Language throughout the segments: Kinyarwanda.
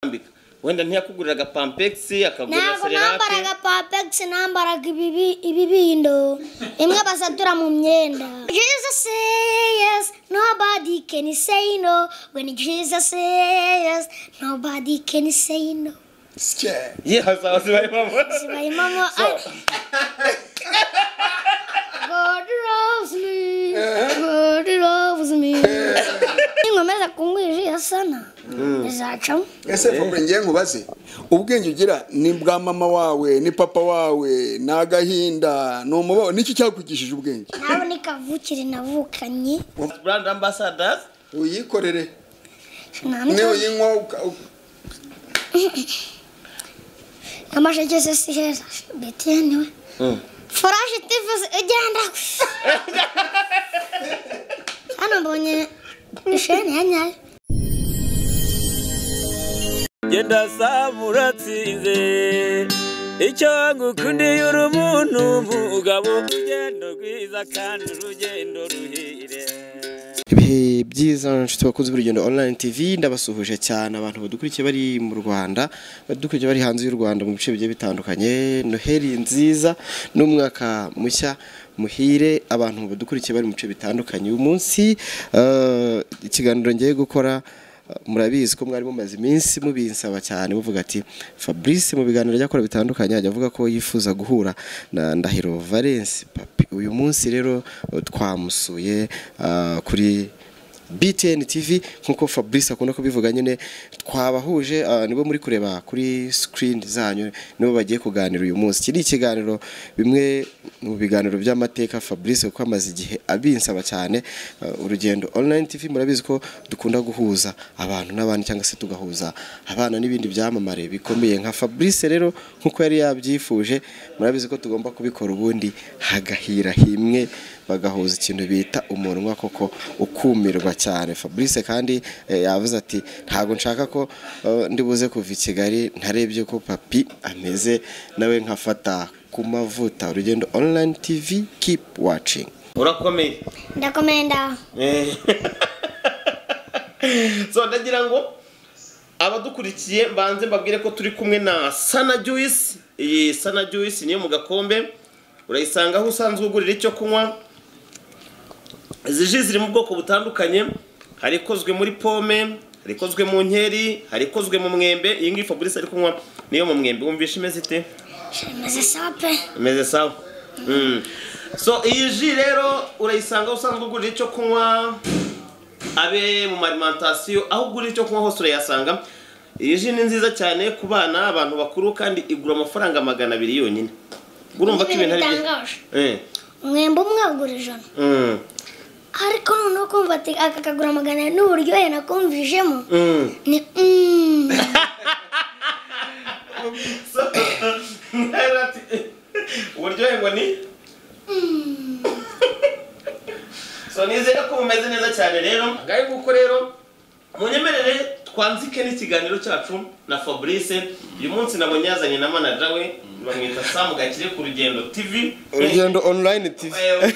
kwambika wenda ntiyakuguriraga pampegisi akagura ntabwo sererake nambaraga papegisi nambaraga ibibi- ibibindo bimwe basatura mu myenda jesus say yes nobody can say no when jesus say yes nobody can say no Scared. ye hazaba zibayimamo zibayimamo God loves me God loves me ninkomeza kungwije iyo sana izacamo ese vuba ngiye nkubaze ubwenge ugira ni bwa mama wawe ni papa wawe ni agahinda ni umubabaro nicyo cyakugishije ubwenge nawe ni kavukire navukanye brand ambassadors uyikorere nta niyo n'icyo- uyinywa uka- u- amasheke se si heza betiyeni we furashi tifuzi ugenda hano mbonye isheni ya nyayo genda samuratsinze icyo ngukundiye uri umuntu mugabo urugendo rwiza kandi urugendo ruhire ibihe byiza inshuti bakunze urugendo online tv ndabasuhuje cyane abantu badukurikiye bari mu rwanda badukurikiye bari hanze y'u rwanda mu bice bigiye bitandukanye noheli nziza n'umwaka mushya muhire abantu badukurikiye bari mu bice bitandukanye uyu munsi eh, ikiganiro ngiye gukora murabizi ko mwari mumaze iminsi mubinsaba cyane muvuga ati fabrice mu biganiro ajya akora bitandukanye ajya avuga ko yifuza guhura na ndahiro valence papi uyu munsi rero uh, twamusuye uh, kuri btn tv nk'uko fabrice akunda kubivuga nyine twabahuje uh, nibo muri kureba kuri screen zanyu nibo bagiye kuganira uyu munsi iki ni ikiganiro bimwe mu biganiro by'amateka fabrice kuko amaze igihe abinsaba cyane uh, urugendo online tv murabizi ko dukunda guhuza abantu n'abandi cyangwa se tugahuza abana n'ibindi byamamare bikomeye nka fabrice rero nk'uko yari yabyifuje murabizi ko tugomba kubikora ubundi hagahira himwe bagahuza ikintu bita umunwa koko ukumirwa cyane fabrice kandi eh, yavuze ati ntabwo nshaka ko eh, ndibuze kuva i kigali ntarebye ko papi ameze nawe nkafata ku mavuta urugendo online tv keep watching urakomeye ndakomenda Eh. so ndagira ngo abadukurikiye mbanze mbabwire ko turi kumwe na sana juice iyi sana juice niyo mu gakombe urayisanga aho usanzwe ugurira icyo kunywa izi ji ziri mu bwoko butandukanye hari ikozwe muri pome hari ikozwe mu nkeri hari ikozwe mu mwembe iyi ngiyi fabrice ari kunywa niyo mu mwembe wumvishe imeze ite shemeze sawa pe imeze sawa Mm. so iyi ji rero urayisanga aho usanzwe ugurira icyo kunywa abe mu marimantasiyo aho ugurira icyo kunywa hose urayasanga iyi ji ni nziza cyane ku bana abantu bakuru kandi igura amafaranga magana abiri yonyine urumva ko ibintu ari byiza bitangaje Eh, umwembe umwe ugura ijana mm, ariko noneho kumva ati aka kagura magana abiri n'uburyohe nakumvijemo mm. ni mm. So, rero ati, uburyohe ngo ni so nizere ko bumeze neza cyane rero ngaho nguko rero munyemerere twanzike n'ikiganiro cyacu na fabrice uyu munsi nabonye yazanye na manaja we bamwita samu gakire ku rugendo tv urugendo online tv Eh,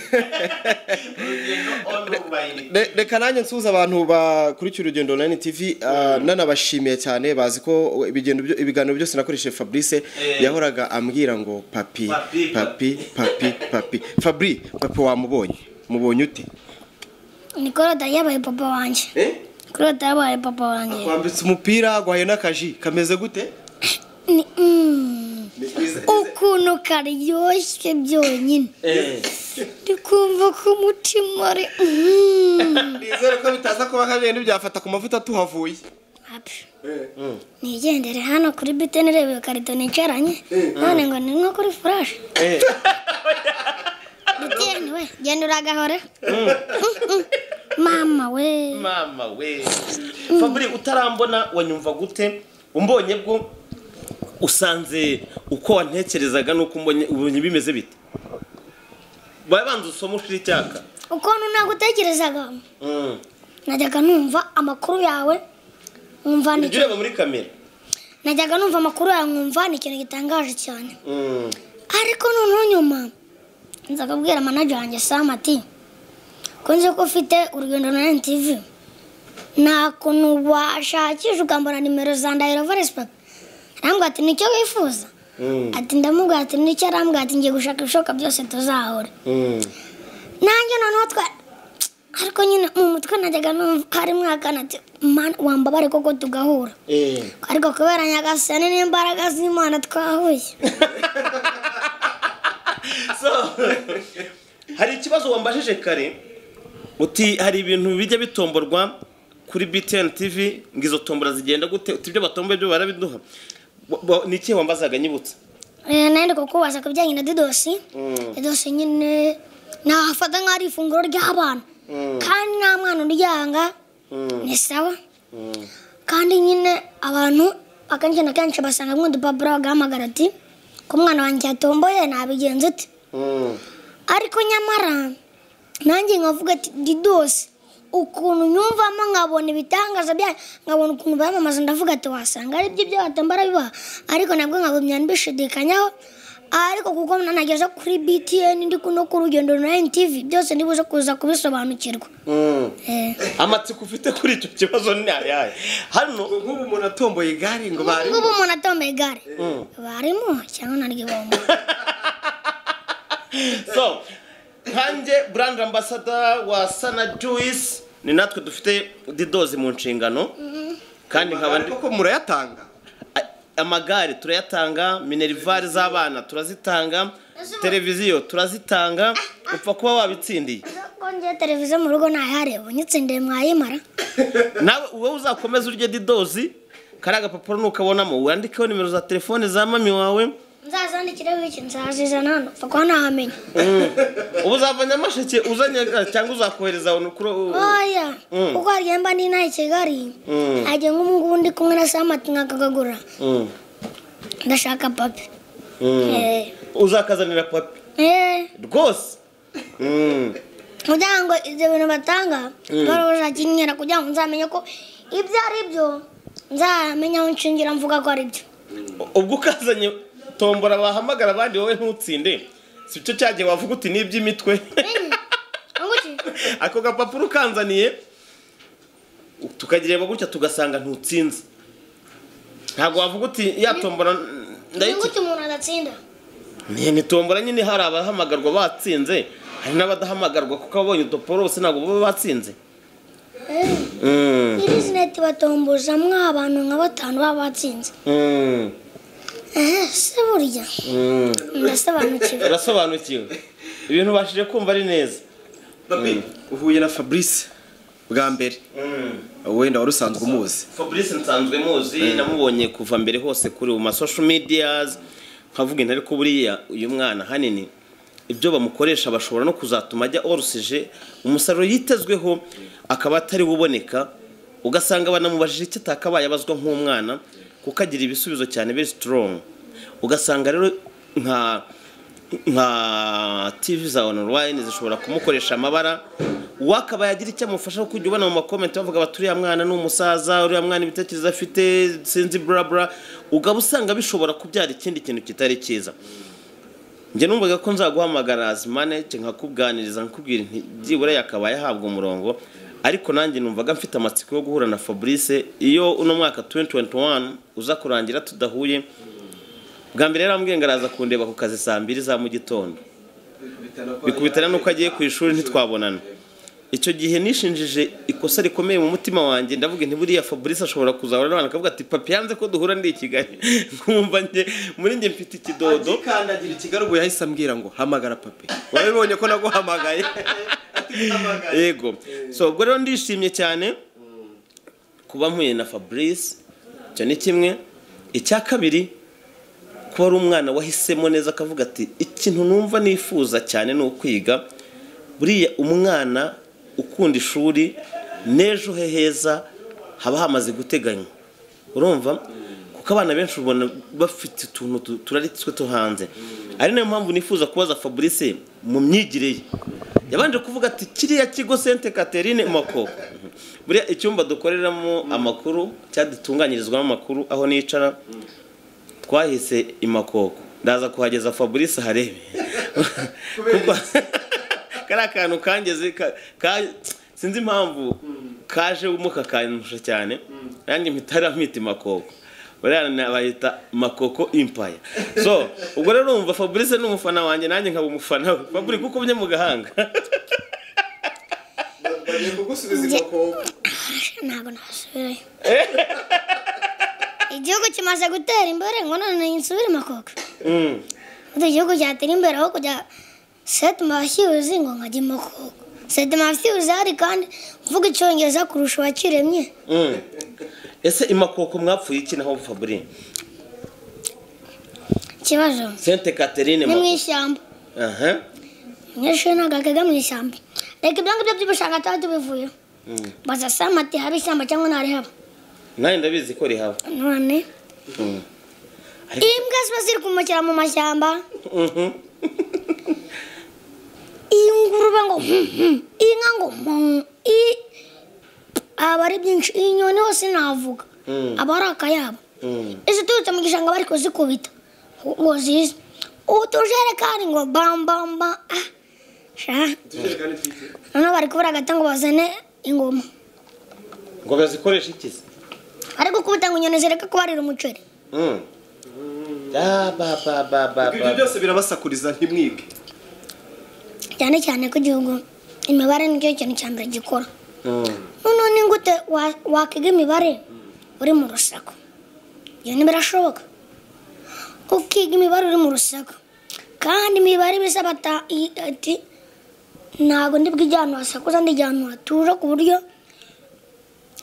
urugendo online Re- reka nanjye nsuhuza abantu bakurikiye urugendo online tv ah, nanabashimiye cyane bazi ko ibigendo byo- ibiganiro byose nakoresheje fabrice Eh. yahoraga ambwira ngo papi Papi, papi papi papi fabri papi wamubonye mubonye ute ni korode yabaye papa wanjye Eh? korode yabaye papa wanjye twambitse umupira guhaye n'akaji kameze gute ni mm. ukuntu karyoshye byonyine Eh. ndikumva ko umutima ari mm. nizere ko bitaza kuba kabiri ntibyafata ku mavuta tuhavuye Happy. nigendere hano kuri biteni ireba iyo karito nicaranye none ngo ni nko kuri furashi biteni we genda uragahore mama we mama we fabri utarambona wanyumva gute umbonye bwo usanze uko wantekerezaga n'uko umbonye ubonye bimeze bite babanza usoma ushira icyaka ukuntu nagutekerezaga Mm. najyaga numva amakuru yawe nkumva ni ujya ureba muri kamera najyaga numva amakuru yawe nkumva ni ikintu gitangaje cyane Mm. ariko noneho nyuma nza kubwira manager wanjye sam ati kunze ko ufite urugendo na NTV nta kuntu washakisha ukambara nimero za ndahiro foresi papa arambwira ati nicyo wifuza Mm. ati ndamubwira ati nicyo arambwira ati ngiye gushaka ibishoboka byose tuzahura Mm. nanjye noneho twa ariko nyine mu mutwe najyaga numva harimo akana ati "Mana, wambabare koko tugahura Eh. ariko kubera nyagasani n'imbaraga z'imana twahuye So, hari ikibazo wambajije kare uti hari ibintu bijya bitomborwa kuri BTN TV ngo izo tombora zigenda gute uti ibyo batomboye byo barabiduha Bo- bo- ni ikihe wambazaga nyibutse Eh, nandi kukubaza ku bijyanye na didosi didosi nyine nahafata nk'aho ari ifunguro ry'abana kandi nta mwana uryanga ni sawa kandi nyine abantu akenshi na kenshi basanga nk'udupapuro bagahamagara ati ko umwana wanjye yatomboye nabigenza ute ariko nyamara nanjye nkavuga ati didosi ukuntu nyumvamo nkabona ibitangaza byanyu nkabona ukuntu bamamaza ndavuga ati wasanga ari byo by'abatambara biba ariko nabwo nkabumya mbishidikanyaho ariko kuko nanageze kuri btn ndi no ku rugendo na ntv byose ndibuze kuza kubisobanukirwa Eh. amatsiko ufite kuri icyo kibazo ni ayahe hano nk'ubu umuntu atomboye igare ngo bari nk'ubu umuntu atomba igare barimo cyangwa naryibomo so nkanjye brand ambasada wa sana juice ni natwe dufite didozi mu nshingano kandi nkaba ndi koko murayatanga A- amagare turayatanga minerivare z'abana turazitanga televiziyo turazitanga upfa kuba wabitsindiye kongera televiziyo mu rugo ntayihareba nyitsindiye mwayimara nawe wowe uzakomeza urye didozi kariya gapapuro nukabonamo wandikeho nimero za telefone za mami wawe nzazandikire wiki nzazizana hano upfa kuba ntahamenya ubu uzava nyamasheke uzanye cyangwa uzakohereza kuri oya kuko harya mba ndi inaha i kigali ntajya nk'umuhungu ndi kumwe na samati nkakagagura ndashaka papi Eh. uzakazanira papi Eh, rwose Mm. kugira ngo ibyo bintu batanga barabura kinyera kugira ngo nzamenye ko ibyo ari byo nzamenya aho nshingira mvuga ko ari byo ubwo ukazanye tombora bahamagara abandi wowe ntutsinde si cyo cyagiye wavuga uti ni iby'imitwe Anguki? ako gapapuro ukanzaniye tukagireba gutya tugasanga ntutsinze ntabwo wavuga uti yatombora Anguki umuntu adatsinda ntombora nyine hari abahamagarwa batsinze hari n'abadahamagarwa kuko ababonye udupapuro bose ntabwo baba batsinze Eh, Mm, irizineti batombozamwo abantu nka batanu baba batsinze mm, Eh, se burya mm. ndasobanukiwe urasobanukiwe ibintu ubashije kumva ari neza babi uhuye na fabrice bwa mbere wenda wari usanzwe umuzi fabrice nsanzwe muzi namubonye kuva mbere hose kuri mu masosho mediyazi nkavuga intu ariko buriya uyu mwana hanini ibyo bamukoresha bashobora no kuzatuma ajya orusije umusaruro yitezweho akaba atari uboneka ugasanga banamubajije icyo atakabaye abazwa nk'umwana kuko agira ibisubizo cyane very strong ugasanga rero nka nka tv za online zishobora kumukoresha amabara uwo akaba yagira icyo amufasha kujya ubona mu makomenti bavuga bati uriya mwana ni umusaza uriya mwana ibitekerezo afite sinzi burabura ugaba usanga bishobora kubyara ikindi kintu kitari cyiza njye numvaga ko nzaguhamagara zimaneke nkakubwaniriza nkakubwira nti byibura yakabaye ahabwa umurongo ariko nanjye numvaga mfite amatsiko yo guhura na fabrice iyo uno mwaka 2021 uza kurangira tudahuye bwa mbere yarambwiye ngo araza kundeba ku kazi saa mbiri za mu gitondo bikubitana n'uko agiye ku ishuri ntitwabonana icyo gihe nishinjije ikosa rikomeye mu mutima wanjye ndavuga nti buriya fabrice ashobora kuzahura n'abantu akavuga ati papi yanze ko duhura ndi i kigali nkumva njye muri njye mfite ikidodo agikandagira ikigali ubu yahise ambwira ngo hamagara papi wabibonye ko naguhamagaye yego so ubwo rero ndishimye cyane kuba mpuye na fabrice icyo ni kimwe icya kabiri kuba ari umwana wahisemo neza akavuga ati ikintu numva nifuza cyane ni ukwiga buriya umwana ukunda ishuri n'ejo he heza haba hamaze guteganywa urumva kuko abana benshi ubona bafite utuntu tu- turaritswe two hanze ari nayo mpamvu nifuza kubaza fabrice mu myigire ye yabanje kuvuga ati kiriya kigo sente katerine mako buriya icyumba dukoreramo amakuru cyadutunganyirizwamo amakuru aho nicara twahise imakoko ndaza kuhageza fabrice harebe kuko kariya kantu kangeze ka- ka- sinzi impamvu kaje wumuka kanusha cyane nanjye mpita aramwita makoko buriya bayita makoko impaya so ubwo rero urumva fabrice ni umufana wanjye nanjye nkaba umufana we fabrice uko ubye mu gahanga bagiye kugusubiza inkoko ntabwo nasubirayo igihugu kimaze gutera imbere ngo none nsubire makoka Mm. ubu igihugu cyatera imbere aho kujya seti mabashyuzi ngo nkajya makoka seti mabashyuzi hari kandi mvuga icyongereza kurusha uwakiremye Mm. ese imakoko mwapfuye iki naho fabrice ikibazo sente katerine ni mu makoko ishyamba aha umunyeshuri ntabwo akajya mu ishyamba reka ibyo ngibyo by'ubushakashatsi bivuyeho baza samati hari ishyamba cyangwa ntarihaba nanjye ndabizi ko rihaba none imbwa ziba ziri kumukira mu mashyamba Mhm. ingurube ngo hum, hum, inka ngo hum, i- aba ari byinshi inyoni hose navuga aba ari akayabo iziturutse mu gishanga bari kuzikubita ngo zize utujerekani ngo bambamba ah, sha noneho bari kubura agata ngo bazane ingoma ngo bazikoreshe iki se bari gukubita ngo inyoni zireke kubarira umuceri Mm. Ah, ba, ba, ba, ba, ibyo ba. byose birabasakuriza ntimwige cyane cyane ko igihugu imibare nicyo kintu cya mbere gikora Mm. noneho ni gute wa- wakwiga imibare uri mu rusaku ibyo ntibirashoboka ukiga imibare uri mu rusaku kandi imibare ibisaba ata- i- ati ntabwo ndibwo ijya ahantu hasakuza ndijya ahantu hatuje ku buryo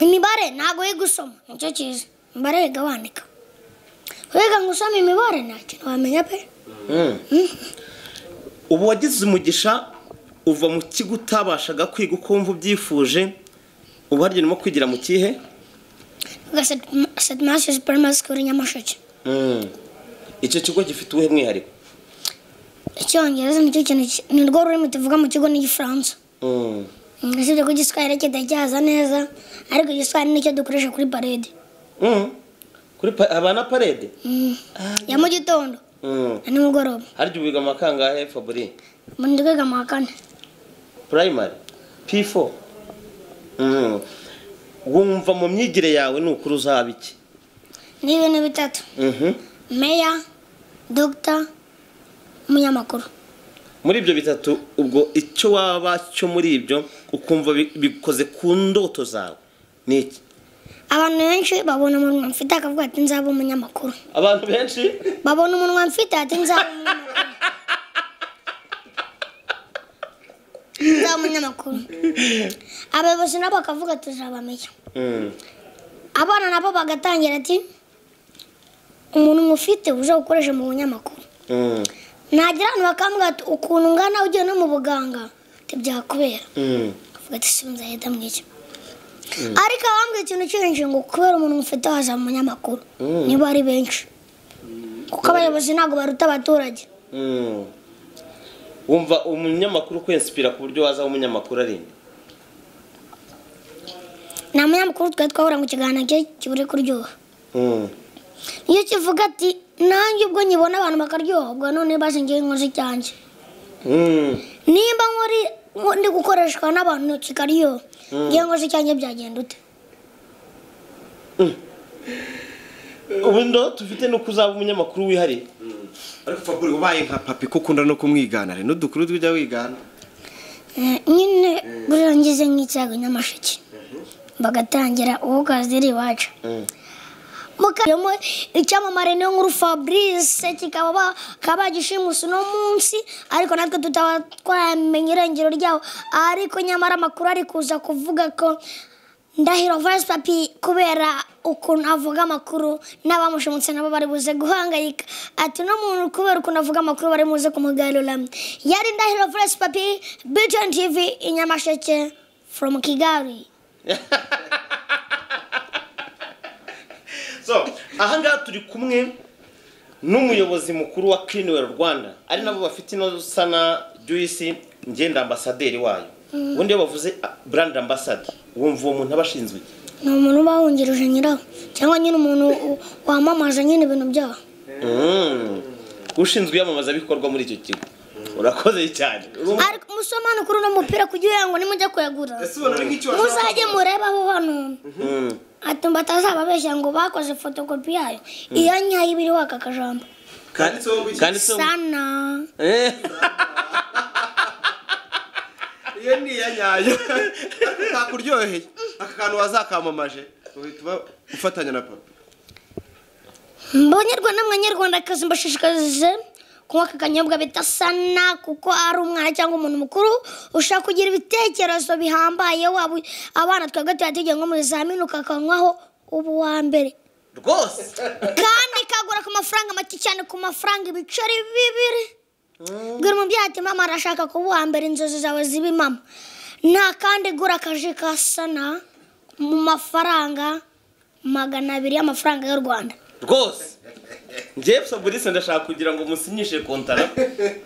imibare ntabwo yiga usoma nicyo cyiza imibare yiga wandika wiga ngo usome imibare nta kintu wamenya pe ubu wagize umugisha uva mu kigo utabashaga kwiga ukumva ubyifuje ubu harya urimo kwigira mu kihe gasetmasi superimayi sikuru nyamasheke icyo kigo gifite uwuhe mwihariko icyongereza nicyo kintu ki- ni rwo rurimi tuvuga mu kigo n'igifaransa Mm. Mm, usibye ko igiswahili kitajyaza neza ariko igiswahili nicyo dukoresha kuri parede Mm. kuri pa- haba na parede Mm, ya mu gitondo Mm. na nimugoroba harya ubiga amakangahe fabri mu ndwiga mu wa kane primary p4 Mm. wumva mu myigire yawe ni ukuri uzaba iki ni ibintu bitatu Mhm. meya dogita umunyamakuru muri ibyo bitatu ubwo icyo waba cyo muri ibyo ukumva bi- bikoze ku ndoto zawe ni iki abantu benshi babona umunwa mfite akavuga ati nzaba umunyamakuru abantu benshi babona umunwa mfite ati nzaba umunyamakuru nzaba umunyamakuru abayobozi nabo bakavuga tuzabamenya Mm. abana nabo bagatangira ati umuntu mufite uje gukoresha mu bunyamakuru Mm. nagira ahantu bakambwira ati ukuntu ungana ugiye no mu buganga ntibyakubera Mm. avuga ati si nzahita mwicyo ariko abambwira ikintu cyinshi ngo kubera umuntu mufite waza mu munyamakuru niba ari benshi kuko abayobozi ntabwo baruta abaturage Mm. wumva umunyamakuru kwensipira ku buryo waza aho umunyamakuru ari nta munyamakuru twari twahura ngo ikiganiro cye kibure kuryoha Mm. iyo kivuga ati nanjye ubwo nyibona abantu bakaryoha ubwo none basingiye inkozi cyanjye Mm. nimba nkori ndi gukoreshwa n'abantu kikaryoha ngiye nkozi cyanjye byagenda ute ubu ndo tufite ni uko uzaba umunyamakuru wihariye ariko faburi ubaye nka papi ko ukunda no kumwigana rero n'udukuru tujya wigana Eh, nyine guriya ngize nk'icyago nyamasheke bagatangira uwo kazi iri iwacu mukajyamo icyamamare niyo nkuru fabrice kikaba ba- bakaba bagishimuse uno munsi ariko natwe tutaba twamenya irengero ryabo ariko nyamara amakuru ari kuza kuvuga ko ndahiro vice papi kubera ukuntu avuga amakuru n'abamushimutse nabo bari buze guhangayika ati uno muntu kubera ukuntu avuga amakuru bari buze kumugarura yari ndahiro vice papi biton tv inyamasheke from kigali so ahangaha turi kumwe n'umuyobozi mukuru wa Cleanwell Rwanda ari nabo bafite ino sana Joyce ngenda ambasaderi wayo ubundi iyo bavuze ah, brand ambassador wumva uwo muntu aba ashinzwe iki? ni umuntu uba wungirije nyirawo cyangwa nyine umuntu u- wamamaza nyine ibintu byabo Mm. ushinzwe iyamamazabikorwa muri icyo kigo urakoze cyane ariko musobanukuru uno mupira kugira ngo nimujya kuyagura ese ubona ari nk'icyo muzajye murebaho hano atumba atazababeshya ngo bakoze fotokopi yayo iyo nyayo iba iriho aka kajambo kanditseho ngo iki? Kanditseho ngo- sana Eh. iyo ni iya nyayo kakuryoheye aka kantu wazakamamaje uhita uba ufatanya na papa mbanyarwanda mwanyarwandakazi mbashishikarize kunywa aka kanyobwa bita sana kuko ari umwana cyangwa umuntu mukuru ushaka kugira ibitekerezo bihambaye waba u- abana twebwe tuba tugiye nko mu bizamini ukakanywaho uba uwa mbere rwose kandi kagura ku mafaranga make cyane ku mafaranga ibiceri bibiri bwira umubyeyi ati mama arashaka kuba uwa mbere inzozi zawe zibe mama nta kandi gura akaji ka sana mu mafaranga magana abiri y'amafaranga y'u rwanda rwose njyewe fabrice ndashaka kugira ngo musinyishe kontara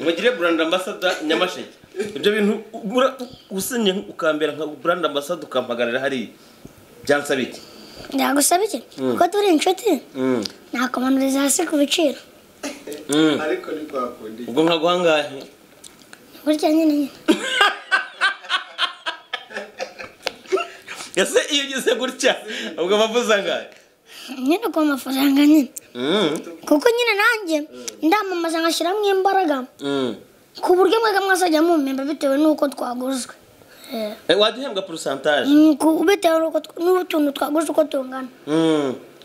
mugire brand ambassador nyamasheke ibyo bintu ugura usinye ukambera nka brand ambassador ukampagarara hariya byansaba iki ndagusaba iki ko turi inshuti nakumanuriza hasi ku biciro ubwo nka guhangahe burya nyine nyine ese iyo ugize gutya ubwo bavuza angahe nyine ku mafaranga nyine kuko nyine nanjye ndamamaza nkashyiramo imbaraga ku buryo mwega mwazajya mumemba bitewe n'uko twaguzwe Eh, Eh, wajya uhembwa porosantaje mm, ku- bitewe n'uko tw- n'utuntu twaguzwe uko tungana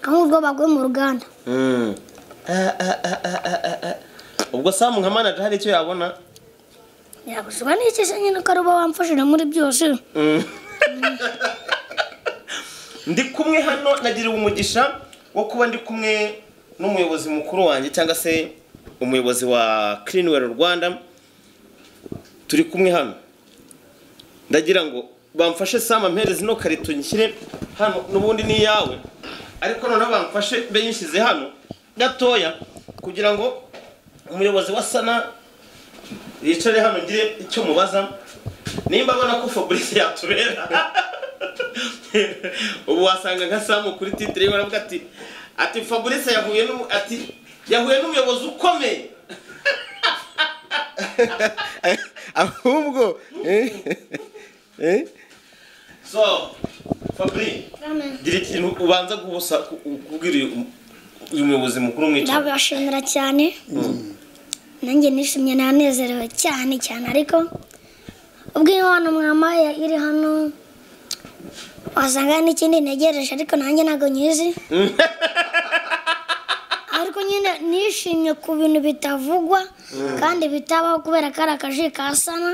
nk'ubwo baguye mu ruganda ubwo samu nka manager hari icyo yabona yaguzwa n'iki se nyine ko ari uba wamfashije muri byose ndi kumwe hano nagiriwe umugisha wo kuba ndi kumwe n'umuyobozi mukuru wanjye cyangwa se umuyobozi wa kirinweri rwanda turi kumwe hano ndagira ngo bamfashe sama mpere zino karito nyishyire hano n'ubundi ni iyawe ariko noneho bamfashe be yishyize hano gatoya kugira ngo umuyobozi wa sana yicare hano ngire icyo mubaza nimba abona ko fabrice yatubera ubu wasanga nka samu kuri titire ye baravuga ati ati fabrice yahuye n'umu ati yahuye n'umuyobozi ukomeye ahubwo eh, eh, so fabrice gira ikintu ubanza guhusa kubwira uyu uyu muyobozi mukuru mwicaye ndabashimira cyane nanjye nishimye nanezerewe cyane cyane ariko ubw'imana mwama iri hano wasanga hari n'ikindi ntegereje ariko nanjye ntabwo nyizi ariko nyine nishimye ku bintu bitavugwa kandi bitabaho kubera ko ari akaji kasana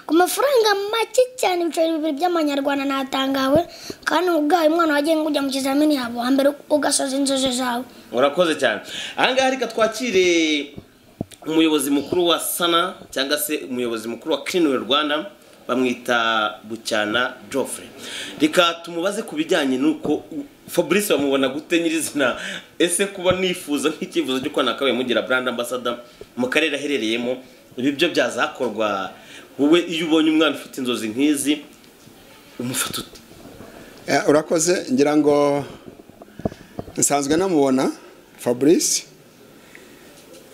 ku mafaranga make cyane ibiceri bibiri by'amanyarwanda natangawe kandi ubwawe umwana wagiye ngo ujya mu kizamini yawe wa mbere ugasoza inzozi zawe urakoze cyane ahangaha reka twakire umuyobozi mukuru wa sana cyangwa se umuyobozi mukuru wa kirinweri rwanda bamwita bucyana joffre reka tumubaze ku bijyanye n'uko fabrice bamubona gute nyirizina ese kuba nifuza nk'icyifuzo cy'uko nakabaye mugira brand ambassador mu karere aherereyemo ibi byo byazakorwa wowe iyo ubonye umwana ufite inzozi nk'izi umufata ute Eh, urakoze ngira ngo nsanzwe namubona fabrice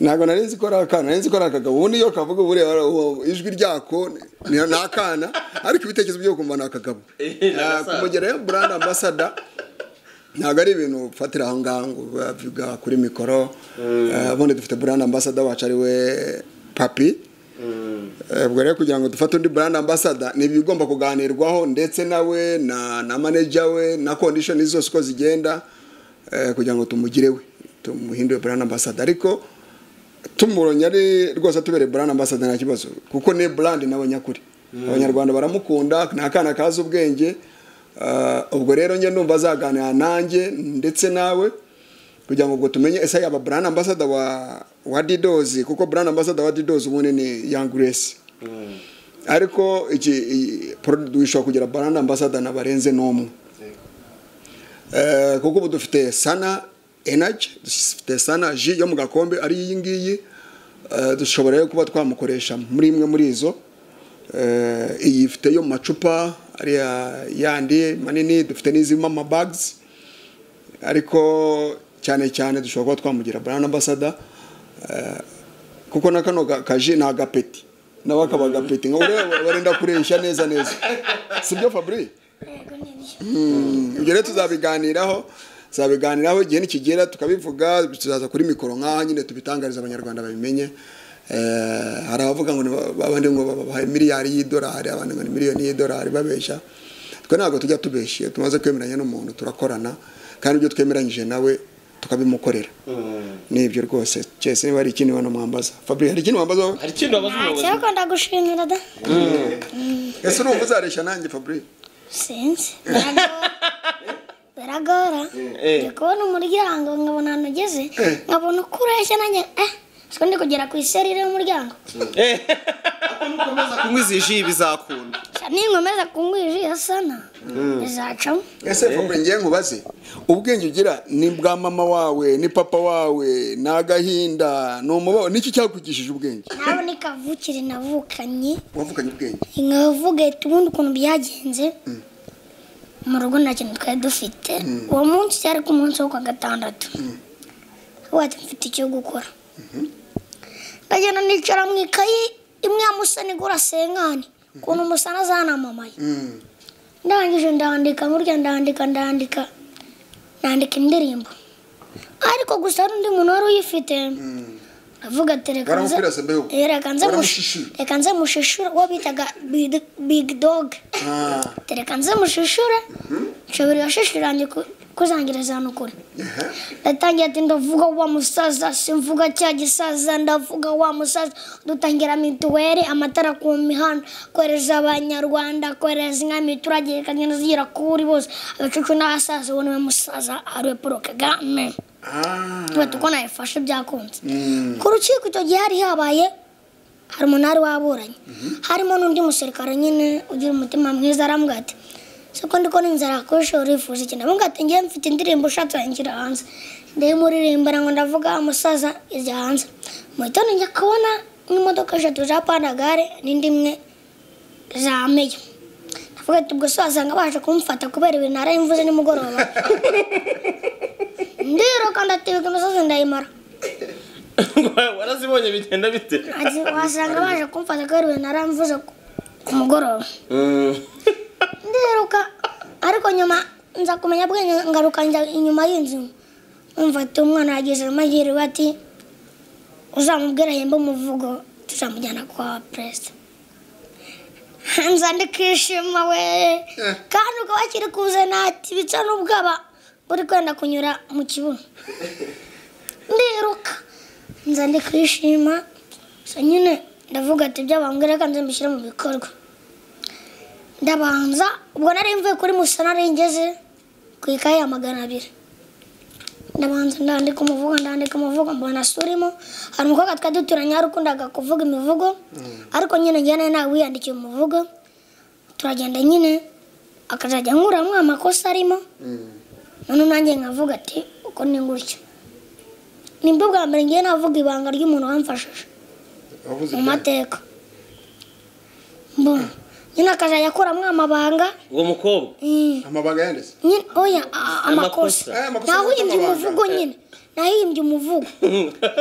ntabwo nari nzi ko ari akana nari nzi ko ari akagabo ubundi iyo kavuga ubu ureba uwo- ijwi ryako ni ni akana ariko ibitekerezo byo kumva ni akagabo Eh, ni agasaza. kumugerayo burandi ambasada ntabwo ari ibintu ufatira aho ngaho ngo bavuga kuri mikoro Eh, ubundi dufite burandi ambasada wacu ari we papi Eh, ubwo rero kugira ngo dufate undi brand ambassador ni ibigomba kuganirwaho ndetse nawe na na manager we na condition zose uko zigenda eh, kugira ngo tumugire we tumuhindure brand ambassador ariko tumubonye ari rwose atubereye brand ambassador nta kibazo kuko ni brand nawe nyakuri abanyarwanda baramukunda ni akana kazi ubwenge Eh, ubwo rero njye ndumva azaganira nanjye ndetse nawe kugira ngo ubwo tumenye ese yaba brand ambassador wa wa didozi kuko brand ambassador wa didozi ubundi ni young grace ariko iki iyi product dushobora kugira brand ambassador na barenze n'umwe Eh, kuko ubu dufite sana energy dufite sana ji yo mu gakombe ari iyi ngiyi Eh, dushobora rero kuba twamukoresha muri imwe muri izo Eh, iyi ifite yo mu macupa ariya yandi manini dufite n'izirimo amabags ariko cyane cyane dushobora kuba twamugira brand ambassador eh, kuko na kano ga- kaji ni agapeti nawe akaba agapeti nka ureba barenda kureshya neza neza si byo fabri Mm, ibyo rero tuzabiganiraho tuzabiganiraho igihe nikigera tukabivuga tuzaza kuri mikoro nk'aha nyine tubitangariza abanyarwanda babimenye Eh, hari abavuga ngo ni ba- abandi ngo babaha miliyari y'idolari abandi ngo ni miliyoni y'idolari babeshya twe ntabwo tujya tubeshye tumaze kwemeranya n'umuntu turakorana kandi ibyo twemeranyije nawe tukabimukorera nibyo rwose cyese niba hari ikindi bantu mwambaza fabri hari ikindi wambaza wowe hari ikintu wabaza umuyobozi ntacyo ndagushimira da ese urumva uzareshya nanjye fabri sinzi biragora biragora ndi kubona umuryango nkabona ahantu ugeze nkabona uko ureshya nanjye eh siko ndi kugera ku iserire y'umuryango ukomeza kunywa izi ji bizakunda Sha, ninkomeza kunywa iji ya sana bizacamo ese fabri ngiye nkubaze ubwenge ugira ni bwa mama wawe ni papa wawe ni agahinda ni umubawe niki cyakugishije ubwenge nawe ni kavukire navukanye wavukanye ubwenge nkavuga iti ubundi ukuntu byagenze mu rugo nta kintu twari dufite uwo munsi cyari ku munsi wo kwa gatandatu wati mfite icyo gukora ndagenda nicara mu ikayi imwe ya musani igura senkani ukuntu umusana zanamamaye ndangije ndandika burya ndandika ndandika nandika indirimbo ariko gusa hari undi muntu wari uyifite avuga ati reka nze- Baramubwira se mbeho. Eh, reka nze Baramushishura. mush- reka nze mushishure uwo bitaga big- big dog Ah, Ati, reka nze mushishure nshobora yashishirange kuzangiriza ahantu kure ehe. ndatangira ati ndavuga wa musaza simvuga cya gisaza ndavuga wa musaza dutangira mituweli amatara ku mihanda kohereza abanyarwanda kohereza inka miturage ikagenda zigera kuri bose abacucu n'abasaza uwo niwe musaza ariwe paul kagame Ah, tuba uko nayifashe byakunze ku rukiko icyo gihe hari habaye hari umunari waburanye harimo n'undi musirikare nyine ugira umutima mwiza arambwira ati siko ndiko n'inzara yakoresha urifuza ikintu aramubwira ati ngewe mfite indirimbo ushatse wangira hanze ndayimuririmbira ngo ndavuga umusaza irya hanze mu gitondo njya kubona nk'imodoka eshatu za pandagare n'indi imwe za meyo ndavuga ati ubwo se wasanga baje kumufata kubera ibintu narayimvuze nimugoroba ndiruka ndatebeka imisozi ndayimara warazibonye bigenda bite Ati, wasanga baje kumfata kubera ibintu naramvuze ku- ku mugoroba ndiruka ariko nyuma nza kumenya bwenge ngaruka njya inyuma y'inzu umva ati umwana yagize amahirwe ati uzamubwira ahembe umuvugo tuzamujyana kwa perezida nza ndikishima we kandi ukaba akiri kuze natibitsa n'ubwaba buri kwenda kunyura mu kibuno ndiruka nza ndikishima gusa nyine ndavuga ati ibyo bambwira kandi mbishyire mu bikorwa ndabanza ubwo nari mvuye kuri musana nari ngeze ku ikayi ya magana abiri ndabanza ndandika umuvugo ndandika umuvugo mbona so urimo hari umukobwa twari duturanye hari ukundaga kuvuga imivugo ariko nyine njyana nawe wiyandikiye umuvugo turagenda nyine akazajya ankuramo amakosa arimo none nanjye nkavuga ati uko ni gutya ni bwo bwa mbere ngiye navuga ibanga ry'umuntu wamfashije wavuze mu ibyawe. mateka mbona nyine akazajya akuramo amabanga uwo mukobwa Mm. amabanga yanditse nyine oya a- a- Amakosa. amakosa Eh, amakosa nahimbye y'amabanga. umuvugo nyine nahimbye umuvugo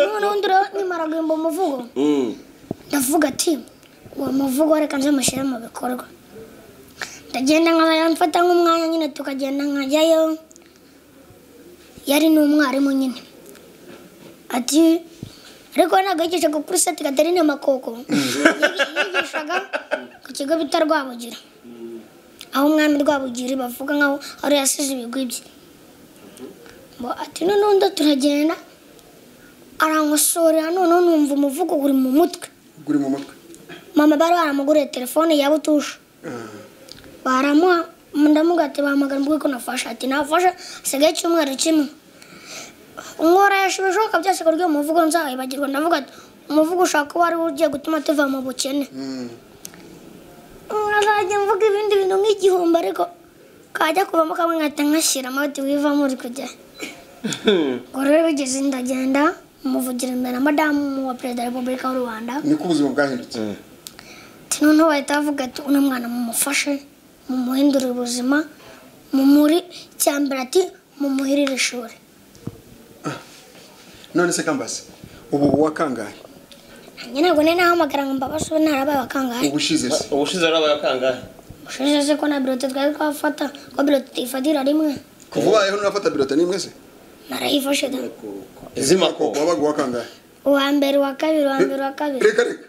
noneho ndiro nimara guhimba umuvugo ndavuga ati uwo muvugo reka nze mushyire mu bikorwa ndagenda nkaba mfata nk'umwanya nyine tukagenda nkajyayo yari n'umwarimu nyine ati ariko ntabwo yigishaga kuri seti katerine makoko Yigi- yigishaga ku kigo bita rwabugira aho umwami rwabugira bavuga nkaho ari yasize ibigwi bye Ngo ati noneho ndo turagenda arankosorera noneho numva umuvugo uri mu mutwe uri mu mutwe mama bari baramuguriye telefone ya butusha baramuha ndamuga ati bahamagara mbwiko nafashe ati nafashe hasigaye icyumweru kimwe nkora ibishoboka byose ku rwego umuvugo nzawibagirwa ndavuga ati umuvugo ushaka uwo ari wo ugiye gutuma tuva mu bukene nkazajya mvuga ibindi bintu nk'igihumbi ariko kajya kuvamo kamwe nkahita nkashyiramo ati wivamo uri kujya ngo rero bigeze ndagenda muvugira imbere na madamu wa perezida wa repubulika y'u rwanda niko ubuzima bwahindutse ati noneho bahita bavuga ati uno mwana mumufashe mumuhindure ubuzima mumuri icyambere ati mumuhirire ishuri none se kambasi ubu wakangaye njye ntabwo nari nahamagara ngo mbabashe ubu ntarabaye abakangahe ubushize se ubushize warabaye akangahe ushize se ko na birote twari twafata ko birote tuyifatira rimwe kuva ubayeho nunafata birota nimwe se narayifashe da izimako wabaga uwakangahe uwa mbere uwa kabiri uwa mbere uwa kabiri reka reka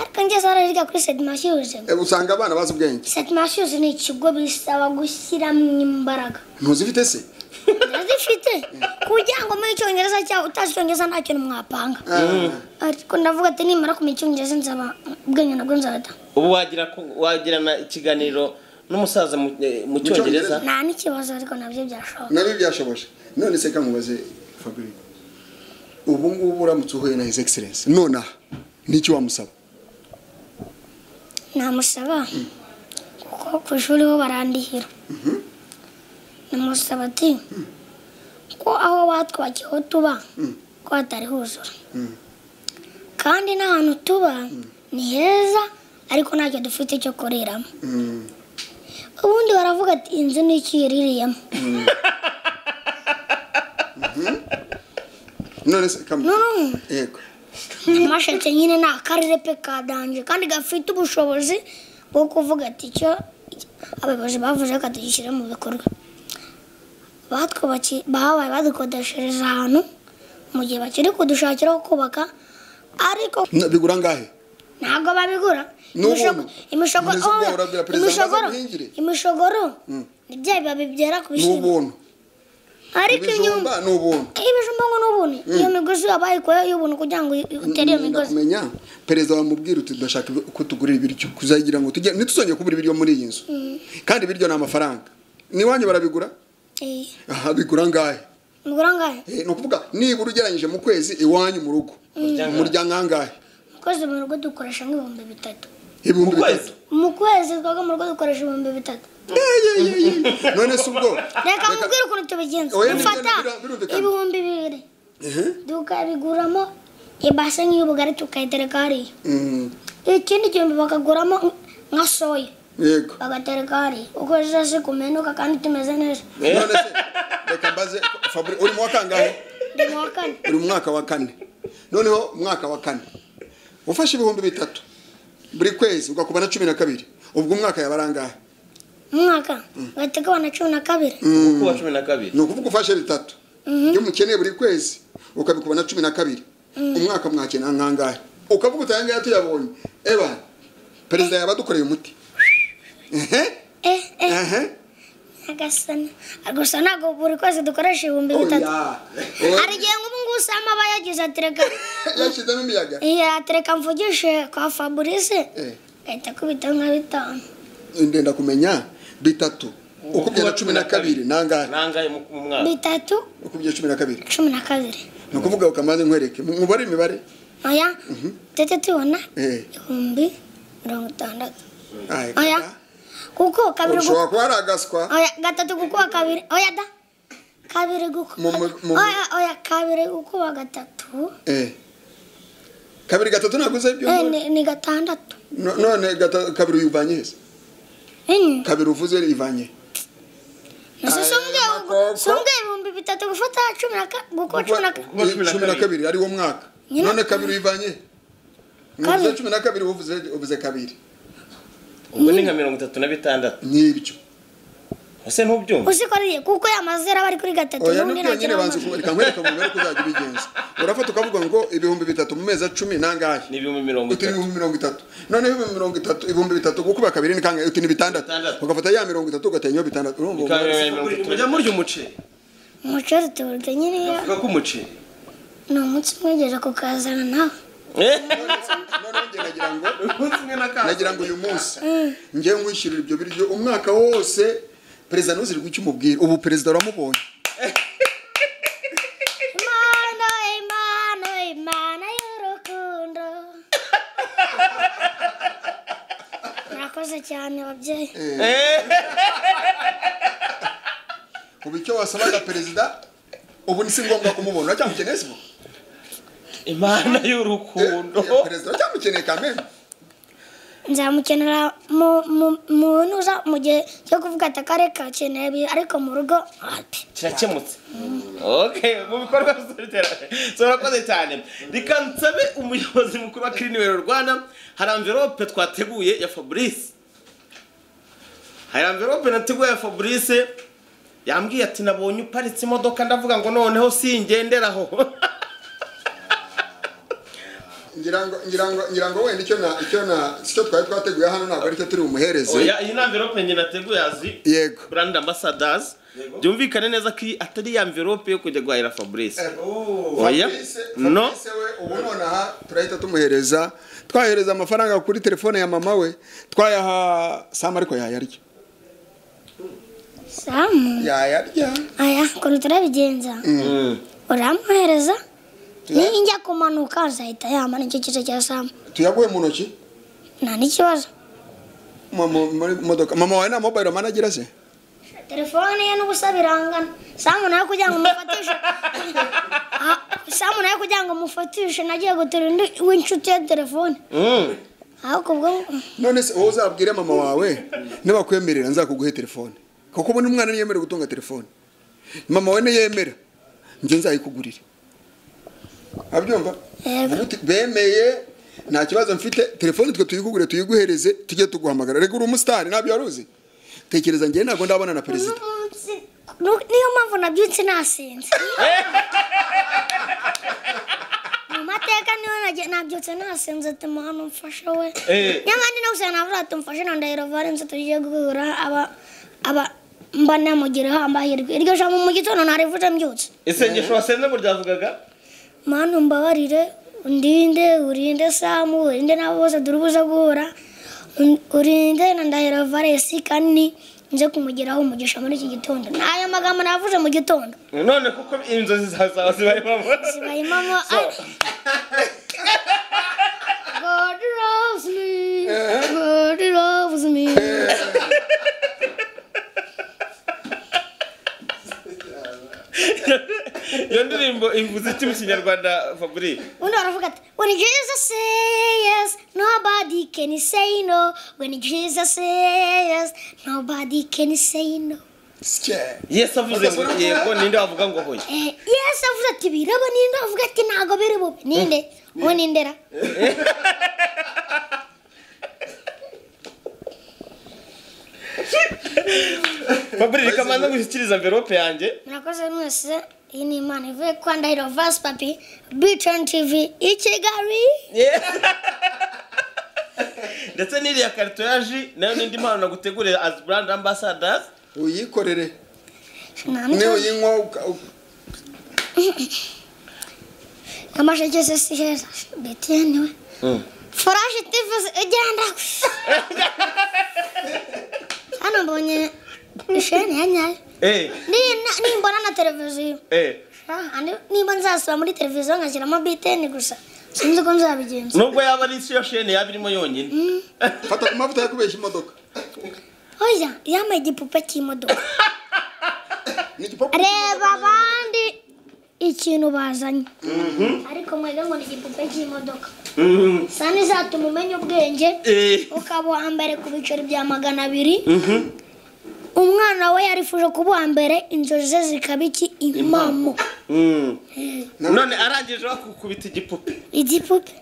ariko njye zarariga kuri seti mashyuzi Eh, usanga abana bazi ubwenge seti mashyuzi ni ikigo bisaba gushyiramo imbaraga ntuzifite se ndazifite kugira ngo muri icyongereza cyawe utazi icyongereza nta kintu mwapanga ariko ndavuga ati nimara kumenya icyongereza nzaba ubwenge nabwo nzabata ubu wagira ko- wagirana ikiganiro n'umusaza mu- eh, mu cyongereza nta n'ikibazo ariko nabyo byashoboka nabyo byashoboje none se kamubaze fabri ubu ngubu uramutse uhuye na his excellence nonaha n'iki wamusaba namusaba kuko ku ishuri ho barandihira namusaba ati ko aho watwakiye aho tuba ko hatari huzura kandi n'ahantu tuba ni heza ariko ntacyo dufite cyo kuriramo Mm. ubundi baravuga ati inzu ni iki iririyemo none se kamu noneho yego amashati nyine ni akarere pe kadanje kandi gafite ubushobozi bwo kuvuga ati icyo abayobozi bavuze ko tugishyira mu bikorwa batwubakiye bahabaye badukodeshereza ahantu mu gihe bakiri kudushakira aho kubaka ariko Na- bigura angahe ntabwo babigura Ni ubuntu. Imishogo- imishogo- Muri zuba oya, urabwira perezida ngo aze imishogoro- aguhingire. imishogoro ni bya bibabi byera ku ni bishyimbo ubuntu ariko inyuma ibijumba ni ubuntu ibijumba ngo ni ubuntu iyo migozi wabayikoye y'ubuntu kugira ngo utere iyo Nda migozi kumenya perezida wamubwira uti ndashaka ibi- ko tugurira ibiryo kuzagira ngo tujye ntituzongeye kubura ibiryo muri iyi nzu kandi ibiryo ni amafaranga n'iwanyu barabigura Eh, aha bigura angahe mugura angahe Eh, ni ukuvuga nibura ugereranyije mu kwezi iwanyu mu rugo umurya angahe kwezi mu rugo dukoresha nk'ibihumbi bitatu ibihumbi Mu kwezi? bitatu mu kwezi twaga mu rugo dukoresha ibihumbi bitatu none se ubwo reka mubwire ukuntu tubigenza Oya, ni dufata byo, bira- birumvikana. ibihumbi bibiri Ehe. tukabiguramo ibase nk'iy'ubugari tukayitereka hariya Mm, ikindi gihumbi bakaguramo nka soya yego bagatereka hariya uko zose kumenuka kandi tumeze neza none se reka mbaze Fabri uri mu wa kangahe ndi mu wa kane uri mu mwaka wa kane noneho umwaka wa kane ufashe ibihumbi bitatu buri kwezi ugakuba na cumi na kabiri ubwo umwaka yaba ari angahe mu mwaka gateka abana cumi na kabiri kuwa cumi na kabiri ni ukuvuga ufashe bitatu iyo umukeneye buri kwezi ukabikuba na cumi na kabiri umwaka mwakenera nk'angahe ukavuga uti ayangahe tuyabonye eba perezida yaba adukoreye umuti ehe eh eh ehe agasana gusa ntabwo buri kwezi dukoresha ibihumbi bitatu oya oya hari igihe nk'ubu ngubu usanga aba yagize atereka yashyizemo imiyaga atereka mvugishe kwa fabrice Eh, ahita akubita nka bitanu ndenda kumenya bitatu ukubye na cumi na kabiri ni angahe nangahe mu mu mwaka bitatu ukubye cumi na kabiri cumi na kabiri ni ukuvuga ukamanza nkwereke mu- mubare imibare oya tujye tubona Eh. ibihumbi mirongo itandatu Aye, oya kaka. kuko kabiri ushobora gu- kuba ari agaswa oya gatatu gukuba kabiri oya da kabiri gukuba Mu- mu- mu- oya oya kabiri gukuba gatatu Eh. kabiri gatatu naguze ibyo Eh, ni- ni gatandatu No- none gata- kabiri uyivanye he se enye kabiri uvuze ivanye nasi Aye, sumbwiye makoko. sumbwiye ibihumbi bitatu gufata cumi na ka- gukuba cumi na ka- Kuba cumi na cumi na kabiri. kabiri ari wo mwaka Nyina- none kabiri uyivanye he? muvuze Kabiri. cumi na kabiri uvuze uvuze kabiri ubwo ni nka mirongo itatu na bitandatu n'ibyo ese ntubyumva uzikoreye kuko yamazera aba ari kuri gatatu oya n'undi nubyo nyine ntagira banza amazi. reka nkwereke mu mibare ko uzajya ubigenza urafata ukavuga ngo ibihumbi bitatu mu mezi cumi n'angahe ni ibihumbi mirongo uti ni itatu ibihumbi mirongo itatu noneho ibihumbi mirongo itatu ibihumbi bitatu gukuba kabiri ni kangahe uti ni bitandatu Bitandatu. ugafata ya mirongo itatu ugatanya iyo bitandatu urumva uwo Bikaba mubare se? bibiri mirongo mujya itatu murya umuceri umuceri tuwurya nyine iyo avuga ko umuceri ni umunsi umwegera kukazana nawe Eh, noneho njye nagira ngo umunsi umwe na kaza nagira ngo uyu munsi njye nkwishyurira ibyo biryo umwaka wose perezida ntuzirwe icyo umubwira ubu perezida uramubonye impano impano impano y'urukundo murakoze cyane ababyeyi ubu icyo wasabaga perezida ubu ni si ngombwa kumubona uracyamukeneye se ubu? imana Eh, y'urukundo perezida uracyamukeneye kamere nzamukenera mu- mu- mu ntuza mu gihe cyo kuvuga ati akarere kakeneye ibi, ariko mu rugo wapi kirakemutse okay mu bikorwa by'iterambere turakoze cyane reka nsabe umuyobozi mukuru wa kirinibero rwanda hari amverope twateguye ya fabrice hari amverope nateguye ya fabrice yambwiye ati nabonye uparitse imodoka ndavuga ngo noneho singenderaho ngira ngo ngira ngo ngira ngo wenda icyo na icyo na icyo twari twateguye hano ntabwo aricyo turi bumuhereze oya iyi ni amverope njye nateguye azi yego brand ambassadors byumvikane neza ko iyi atari ya amverope yo kujya guhahira fabrice Oya. No. no ubu nonaha turahita tumuhereza twahereza amafaranga kuri telefone ya mama we twayaha sama ariko yayarya samu yayarya aya ukuntu turabigenza uramuhereza ninjya kumanuka azahita yama nicyo kice cya samu tuyaguhe mu ntoki nta n'ikibazo mu- mu- muri modoka mama wawe nta mobile manager se telefone ye n'ubusa birangana samu nawe kugira ngo umufatishe Ah, samu nawe kugira ngo umufatishe nagiye gutura undi w'inshuti ya telefone ariko ubwo none se wowe uzabwire mama wawe nibakwemerera nzakuguhe telefone kuko ubu umwana niyemera gutunga telefone mama we niyemera njye nzayikugurire abyumva Yego. Ubu tu- bemeye nta kibazo mfite telefone twe tuyigugure tuyiguhereze tujye tuguhamagara reka uri umusitari ntabyo wari uzi tekereza njye ntabwo ndabona na perezida Nu- niyo mpamvu nabyutse nasinze mu mateka niyo nage- nabyutse nasinze tuma hano mfashe we nyamara ndi no gusanga navuga ati mfashe na ndahiro valense tugiye guhura aba aba mba namugiraho amahirwe iryo jambo mu gitondo narivuze mbyutse isengesho wasenze ngo ryavugaga manu mbabarire undinde urinde samu urinde n'abo bose turi buze guhura Un- urinde na ndahiro valesi kandi ni- nze kumugeraho umugisha muri iki gitondo ni ayo magambo navuze mu gitondo none kuko inzozi zawe zawe zibaye impamvu zibayimamo God loves me, God loves me. iyo ndirimbo ivuze iki mu kinyarwanda fabri Undi baravuga ati When Jesus say yes, nobody can say no. When Jesus say yes, nobody can say no. yesu avuze ngo yego ninde wavuga ngo hoya Eh, Yes avuze ati biraba ninde avuga ati ntago biri bube ninde uwo nindera fabri reka manza gushyikiriza mverope yanjye murakoze mwese iyi ni imana ivuye kwa ndahiro vasi papi bitoni tivi i kigali ndetse n'iriya karito ya ji nayo n'indi mpano nagutegurira as brand ambassadors uyikorere nta niyo n'ikibazo. uyinywa uka- uka- amasheke se si heza betiyeni we furashi tivi igenda hano mbonye isheni ya nyayo eh Ni- nimbona na televiziyo eh Ah, andi- nimba nzasura muri televiziyo ngashyiramo biteni gusa sinzi ko nzabigenza nubwo yaba ari isi yo sheni yaba irimo yonyine fata ku mavuta yo kubeshya imodoka oya yambaye igipupe cy'imodoka ni igipapu reba abandi ikintu bazanye ariko mwega ngo ni igipupe cy'imodoka sa n'izatuma umenya ubwenge eh ukaba uwa mbere ku biceri bya magana abiri umwana we yarifuje kuba uwa mbere inzozi ze zikaba iki impamo Mm. none arangije bakukubita igipupe igipupe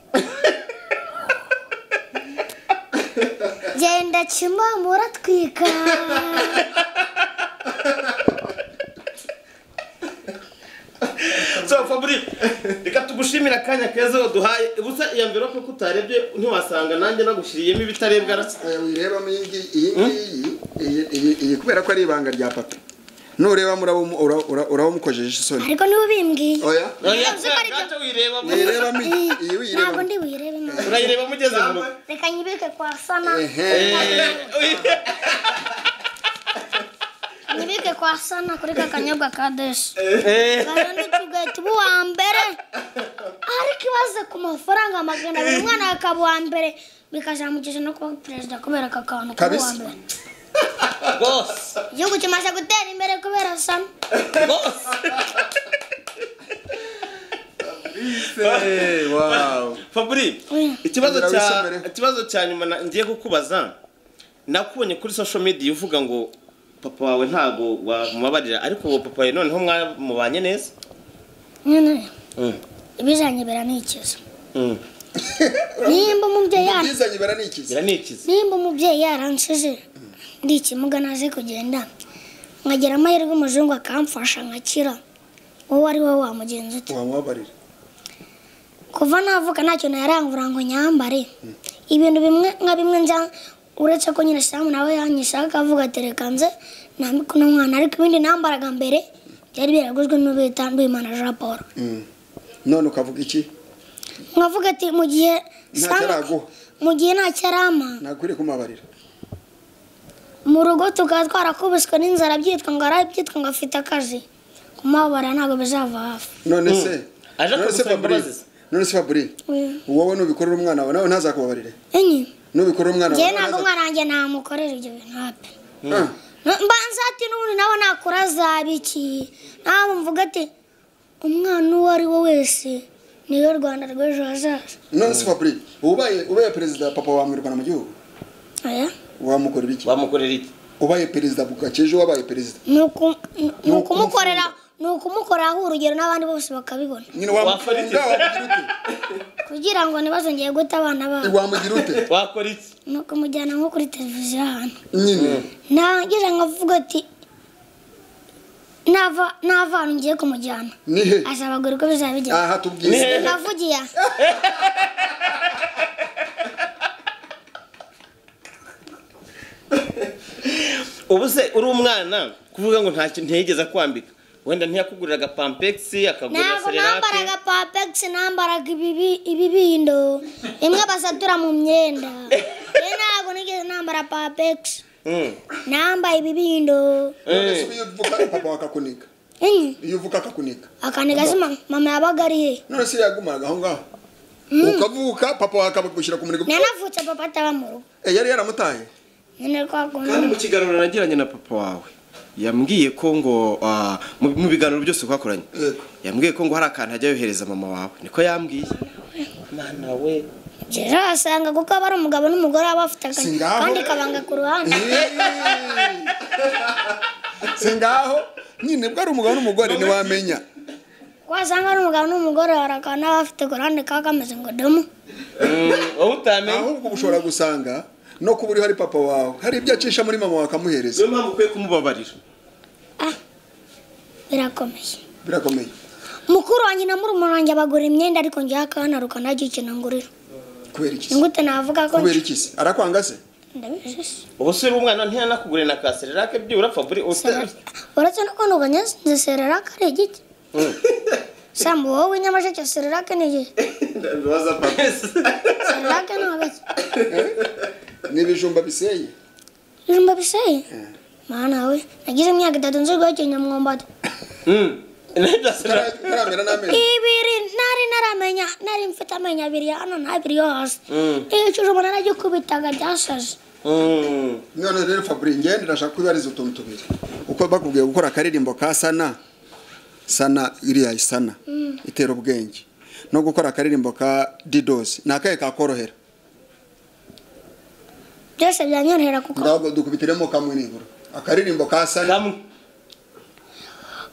genda kimomo uratwika so fabri reka tugushimire akanya keza waduhaye ubusa iyo mverope ko utarebye ntiwasanga nanjye nagushyiriyemo ibitarebwa na Eh, wirebamo iyi ngiyi iyi ngiyi iyi- iyi- iyi kubera ko ari ibanga rya papa nurebamo uraba- ura- ura- urabumukojeje isoni ariko niba ubimbwiye oya gato wirebamo wirebamo iyi iyi ntabwo wirebamo ndi buyirebe nabi urayirebamo ugeze mu rugo reka nyibike kwa sana Ehe. nyibike kwa sana kuri ka kanyobwa ka deshi Eh, kandi tugahita uba uwa mbere ariko ibaze ku mafaranga magana abiri umwana akaba uwa mbere bikazamugeza no kuba perezida kubera aka kantu kuba uwa Kabisa. mbere bose igihugu kimaze gutera imbere kubera sana bose faburi ikibazo Ongera cya wisomere. ikibazo cya nyuma na- ngiye kukubaza nakubonye kuri social media uvuga ngo papa wawe ntabwo wamubabarira ariko uwo papa wawe noneho mwamubanye neza nyine ibizanye biranikiza Mm. nimba umubyeyi yara ubwizanyibera ni ikizi biranikiza nimba umubyeyi yaransize ndi ikimuga ntazi kugenda nkagira amahirwe umuzungu akamfasha nkakira wowe ari wowe wamugenza ute wamubabarira kuva navuka ntacyo nayarangura ngo nyambare ibintu bimwe nka bimwe nza uretse ko nyine samu nawe yanyishaka akavuga ati reka nze nambike uno mwana ariko ibindi nambaraga mbere byari byaraguzwe n'ubita Nduwimana Jean Paul Mm. none ukavuga iki nkavuga ati mu gihe Ntacyo Sam- araguha." mu gihe ntacyo arama ntakwiriye kumubabarira mu rugo tukaba twarakubiswe n'inzara byitwa ngo arabyitwa ngo afite akazi kumubabara ntabwo bizava hafi none se Aje none se kugusaba imbabazi Fabrice se? none se Fabrice wowe nubikorera umwana wawe nawe ntazakubabarire enye nubikorera umwana njyewe wawe ntabwo ntazakubabarire umwana wanjye namukorera ibyo bintu hapi mba nzati n'ubundi nawe nakora azaba iki ntabwo mvuga ati umwana uwo ari we wese niwe rwanda rw'ejo hazaza none se Fabrice ubaye ubaye perezida papa wamwirukana mu gihugu aya wamukorera iki wamukorera iki ubaye perezida bukakeje wabaye perezida ni uku- ni- ni Ni ukumukorera ni ukumukoraho urugero n'abandi bose bakabibona nyine wamukunda wamugira ute kugira ngo ntibazongeye guta abana babo wamugira ute wakora iki ni ukumujyana nko kuri televiziyo ahantu nyine ntangira nkavuga ati nava nava ahantu ngiye kumujyana ni he asaba ngo uko bizaba bigenda aha tubwize navugiye aha. ubu se uri umwana kuvuga ngo ntacyo ntiyigeze akwambika wenda ntiyakugurira agapampegisi akagurira ntabwo serelake nambaraga papegisi nambaraga ibibi- ibibindo imwe basatura mu myenda rero ntabwo nigeze nambara papegisi Mm. nambaye ibibindo none se iyo uvuka papa wakakuniga enye iyo uvuka akakuniga akaniga se ma- mama yabaga ari he none se yagumaraga aho ngaho ukavuka papa wawe akagushyira ku muriro nanavutse papa ataba mu rugo Eh, yari yaramutaye nyine kwa kandi mu kundi kiganiro nagiranye na papa wawe yambwiye ko ngo ah, mu- mu biganiro byose twakoranye Yego. yambwiye ko ngo hari akantu ajya yohereza mama wawe niko yambwiye mwana we rero wasanga kuko aba ari umugabo n'umugore baba bafite akazi Si ngaho. kandi kabanga ku ruhande si ngaho nyine bwo ari umugabo n'umugore ntiwamenya wasanga ari umugabo n'umugore hari akantu baba bafite ku ruhande kaba kameze ngo domo Mm, wowe utamenye ahubwo uba ushobora gusanga no kuba uriho ari papa wawe hari ibyo acisha muri mama wawe akamuhereza niyo mpamvu ukwiye kumubabarira ah birakomeye birakomeye mukuru wanjye na murumuna wanjye bagura imyenda ariko njyewe akanaruka ntacyo ikintu ngurira kubera ni iki gute navuga ko kubera iki se arakwanga se ndabizi se. ubu se uri umwana ntiyanakugurira na ka serelake byibura faburi usa uretse no kuntu banyaze sererake ari igiti sambu wowe nyamasheke sererake ni igiti ndabaza papa sererake ni agati ni ibijumba biseye bijumba biseye mana we nagize imyaka itatu nzi guhekenya umwumbati na serelake utaramera n'amenyo ibiri nari naramenya nari mfite amenyo abiri hano n'abiri yo hasi igicuruzwa naragikubitaga byasaze Mm. none rero faburi ngende ndashaka kubibariza utuntu tubiri uko bakubwiye gukora akaririmbo ka sana sana iriya isana itera ubwenge no gukora akaririmbo ka didosi ni akahe kakorohera byose byanyorohera kuko ntabwo dukubitiremo kamwe nibura akaririmbo ka sana Kamwe.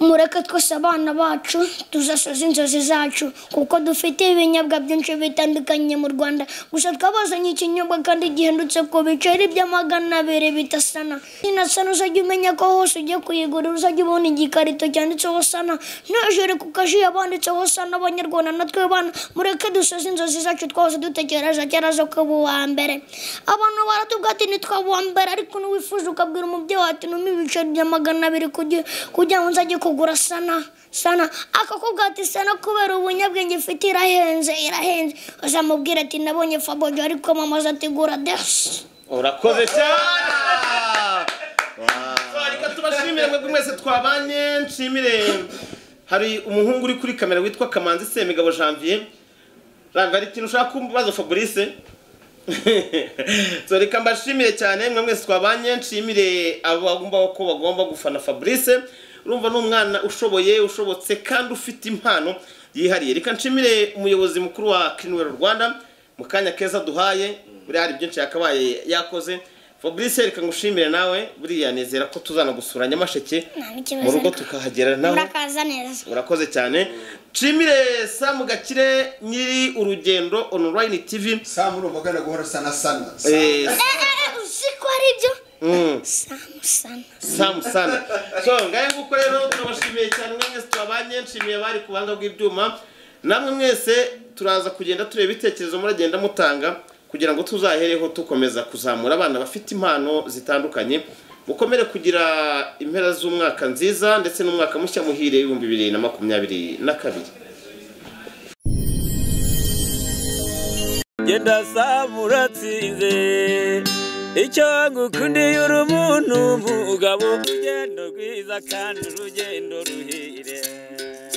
mureke twese abana bacu tuzasoza inzozi zacu kuko dufite ibinyobwa byinshi bitandukanye mu rwanda gusa twabazanye ikinyobwa kandi gihendutse ku biceri by'amagana abiri bitasana ina sana uzajya umenya ko hose ugiye kuyigurira uzajya ubona igikarito cyanditseho sana n'ijoro ku kajiya banditseho sana abanyarwanda natwe bana mureke dusoze inzozi zacu twahoze dutekereza kera zo kuba uwa mbere abantu baratubwira ati nitwaba uwa mbere ariko n'uwifuza ukabwira umubyeyi wawe ati numpe ibiceri bya magana abiri kugi- kugira ngo nzajye kugura sana sana akakubwira ati sana kubera ubunyabwenge ifite irahenze irahenze uzamubwira ati nabonye fabojo ariko mama azategura desi urakoze cyane So, reka tubashimire mwebwe mwese twabanye nshimire hari umuhungu uri kuri kamera witwa kamanzi semigabo janvier janvier hari ikintu ushaka kumbaza fabrice So, reka mbashimire cyane mwe mwese twabanye nshimire abo bagomba ko bagomba gufana fabrice urumva ni umwana ushoboye ushobotse kandi ufite impano yihariye reka nshimire umuyobozi mukuru wa kirinwero rwanda mu kanya keza duhaye buriya hari byinshi yakabaye yakoze fabrice reka ngushimire nawe buriya nizera ko tuzana gusura nyamasheke Nta n'ikibazo mu rugo ariko. tukahagera nawe murakaza neza urakoze cyane nshimire samu gakire nyiri urugendo online tv saa muri umugana guhora sana sana Eh, Eh, eh, eh, uzi ko ari ibyo mm. samusana samu sana so ngahe nguko rero turabashimiye cyane mwe mwese twabanye nshimiye abari ku buhanga bw'ibyuma namwe mwese turaza kugenda tureba ibitekerezo muragenda mutanga kugira ngo tuzahereho tukomeza kuzamura abana bafite impano zitandukanye mukomere kugira impera z'umwaka nziza ndetse n'umwaka mushya muhire w'ibihumbi bibiri na makumyabiri na kabiri genda samura atsinze icyo ngukundiye uri umuntu mugabo urugendo rwiza kandi urugendo ruhire